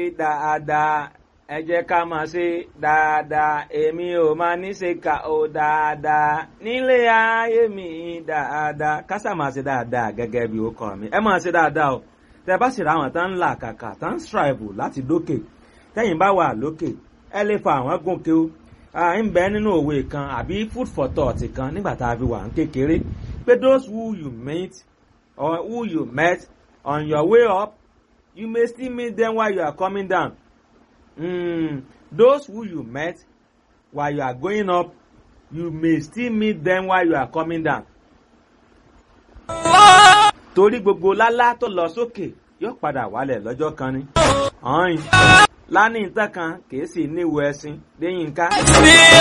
dáadáa ẹ jẹ́ ká máa ṣe dáadáa èmi ò máa ní ṣe kà ó dáadáa nílé ayé mi dáadáa kásà máa ṣe dáadáa gẹ́gẹ́ bí ó kọ́ mi ẹ máa ṣe dáadáa o tẹ bá sì ra àwọn tán ń là kàkà tán ń strive láti dókè tẹ́yìn bá wà lókè ẹ lè fa àwọn gòkè o ń bẹ nínú òwe kan àbí food for thought kan nígbà tá a fi wà ń kékeré pé those who you meet or who you met on your way up you may still meet them while you are coming down mm, those who you met while you are going up you may still meet them while you are coming down. torí gbogbo lálá tó lọ sókè yóò padà wálẹ̀ lọ́jọ́ kan ni. ọ̀hún lánìí tán kan kì í sì níwò ẹṣin lẹ́yìn ká.